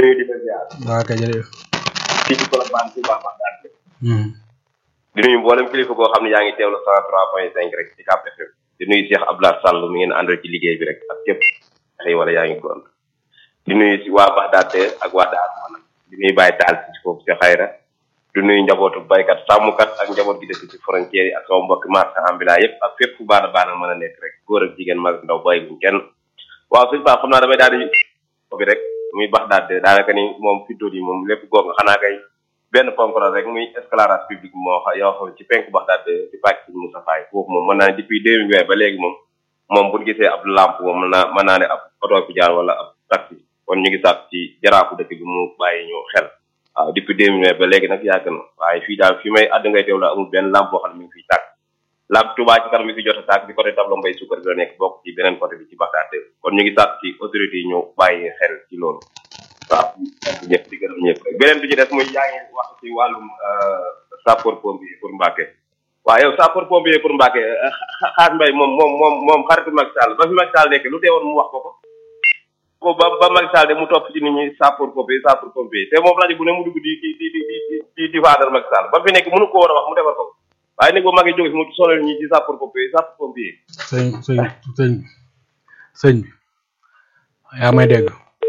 nuyu di la ziar waa kay jërëjëf fii ci Colobane ci baax baax daal Mhm. di nuyu mboolem kilifa goo xam ne yaa ngi teewlu 103.5 rek ci Cap FM di nuyu Cheikh Abdoulaye Sall mi ngeen àndal ci liggéey bi rek ak képp xëy wala yaa ngi gont di nuyu si waa Baxdaate ak waa Daar Manam di nuyu Baye Taal ci foofu ci xayra di nuyu njabootu baykat sàmmkat ak njaboot gi dëkk ci frontière yi ak sama mbokki marchand ambulant yëpp ak fépp fu baana baana mën a nekk rek góor ak jigéen mag ak ndaw bàyyi buñ kenn waaw suñu baax xam naa damay daal di ko bi rek muy Baxdaate daanaka ni moom fi yi moom lépp goog nga xanaa kay benn ponk la rek muy éclairage public moo xa yoo xam ci penk Baxdaate di pàcc ci Moussa Faye foofu moom mën naa ne depuis deux mille ba léegi moom moom bu ñu gisee ab lampe moom mën naa mën naa ne ab oto bi jaar wala ab taxi kon ñu ngi sàkk ci jaraafu dëkk bi mu bàyyi ñu xel waaw depuis deux mille ba léegi nag yàgg na waaye fii daal fi may àdd ngay teew la amul benn lampe boo xam ne mi ngi fiy tàkk lampe Touba ci kanam mi fi jot a tàkk bi côté tableau mbay sukkar bi la nekk bokk ci beneen côté bi ci Baxdaate kon ñu ngi sàkk ci autorités yi ñu bàyyi xel ci loolu waaw ñëpp di gërëm ñëpp rek beneen bi ci des muy yaa ngi wax ci wàllum sapeur pompier pour Mbacke waaw yow sapeur pompier pour Mbacke xaar mbay moom moom moom moom xaritu Macky Sall ba fi Macky Sall nekk lu teewoon mu wax ko ko ko ba ba Macky Sall de mu topp ci nit ñi sapeur pompier sapeur pompier te moom rajo bu ne mu dugg di di di di di di di faadal Macky Sall ba fi nekk mënu ko war a wax mu defar ko waaye nag ba Macky jóge fi mu sonal ñi ci sapeur pompier sapeur pompier sëñ sëñ sëñ sëñ bi yaa may dégg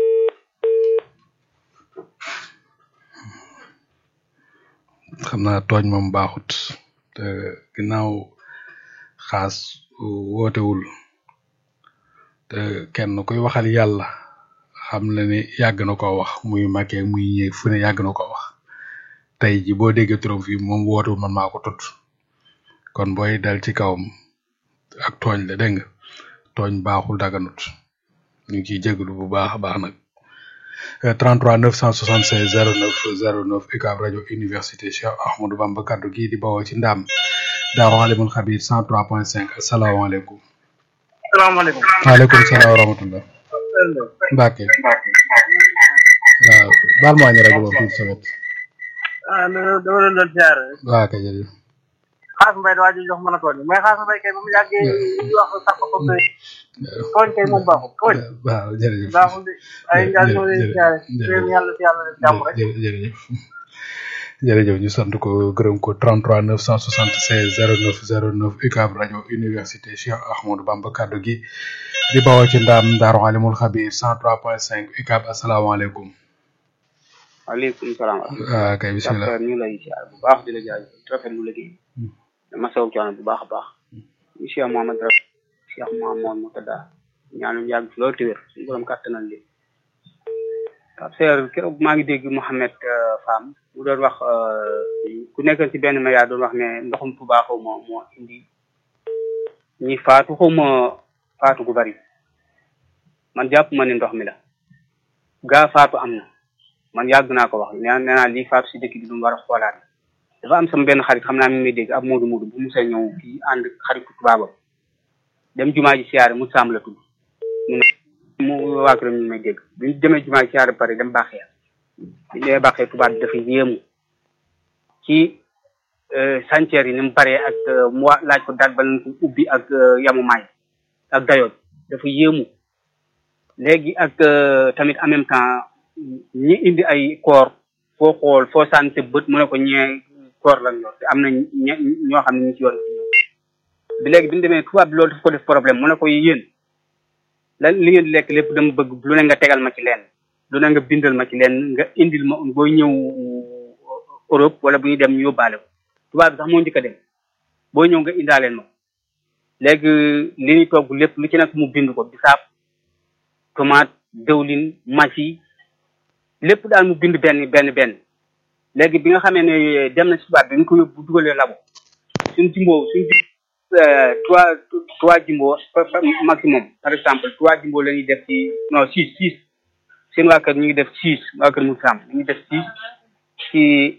xam naa tooñ moom baaxut te ginnaaw xaas wootewul te kenn kuy waxal yàlla xam na ne yàgg na ko wax muy màkkee muy ñëw fu ne yàgg na ko wax tey ji boo déggee turam fii moom wootewul man maa ko tudd kon booy dal ci kawam ak tooñ la dégg nga tooñ baaxul daganut ñu ngi ciy jégalu bu baax a baax nag 33 976 09 09 UCAB rajo université Cheikh Ahmadou Bamba kaddu gii di bawoo ci ndam Daaru Alimul Xabir 103.5 asalaamaaleykum. salaamaaleykum. waaleykum salaam wa rahmatullah. Mbacke. waaw baal maa ñu rajo boobu tuuti sa wet. ah dama doon doon ziar rek. waaw kay jërëjëf. xaas mbay waa ji jox mën a tooñ mais xaas mbay kay ba mu yàggee di wax sax ko tooñ tooñ kay moom baaxul tooñ waaw jërëjëf. baaxul de ay njaal ñoo leen ziare réew yàlla si yàlla def jàmm rek jërëjëf jërëjëf jërëjëf ñu sant ko gërëm ko 33 976 09 09 UCAB rajo université Cheikh Ahmadou Bamba kaddu gi di bawoo ci ndaam Daaru Alimul Xabir 103.5 UCAB asalaamaaleykum. waaleykum salaam. waaw kay bisimilah ñu ngi lay ziar bu baax di la jaajëfal rafetlu liggéey. dama soog coono bu baax a baax. monsieur Mohamed Raf Cheikh Mohamed Moutada ñaanum yàgg fi loolu te wér suñu borom kàttanal li waaw seer keroog maa ngi dégg Mouhamed Fam mu doon wax ku nekk ci benn média doon wax ne ndoxum Tuubaa xaw ma moo indi ñi faatu xaw ma faatu gu bari man jàpp ma ne ndox mi la gaa faatu am na man yàgg naa ko wax nee nee naa lii faatu si dëkk bi lu mu war a xoolaat dafa am sama benn xarit xam naa mi ngi may dégg ab moodu moodu bu mu see ñëw fii ànd xaritu tubaabam dem jumaa ji siyaare mu sàmm la tudd mu mu waa këram ñu may dégg bi ñu demee jumaa ji siyaare ba pare dem baaxee bi ñu demee baaxee tubaab bi dafa yéemu ci sanceer yi ni mu baree ak mu wa laaj ko daal ba lañ ko ubbi ak yamumaay ak dayoon dafa yéemu léegi ak tamit en même temps ñi indi ay koor foo xool foo sànni bët mu ne ko ñee koor lan yor te am na ñe ñoo xam ne ñu ci yoon bi léegi bi ñu demee tubaab bi loolu daf ko def problème mu ne ko yéen lan li ngeen di lekk lépp dama bëgg lu ne nga tegal ma ci leen lu ne nga bindal ma ci leen nga indil ma booy ñëw Europe wala bu ñuy dem ñu yóbbaale ko tubaab bi sax moo njëkk a dem booy ñëw nga indaaleen ma ko léegi li ñuy togg lépp lu ci nekk mu bind ko bisaab tomate dëwlin masi lépp daal mu bind benn benn benn léegi bi nga xamee ne dem na si tubaab bi ñu ko yóbbu dugalee labo suñ jimbo suñ trois trois jimbo maximum par exemple trois jimbo la ñuy def ci non six six seen waa kër ñu ngi def six waa kër mu sam ñu ngi def six ci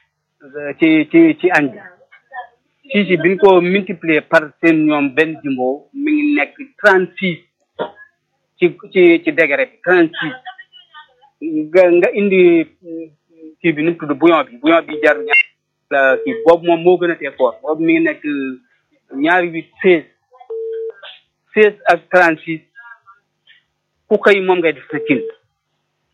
ci ci ci añ bi six yi bi ñu ko multiplier par seen ñoom benn jimbo mi ngi nekk trente six ci ci ci degré bi trente six nga nga indi kii bi nu mu tudd bouillon bi bouillon bi jar ñaar kii boobu moom moo gën a tee fort boobu mi ngi nekk ñaari huit seize seize ak trente six ku xëy moom ngay def sa cin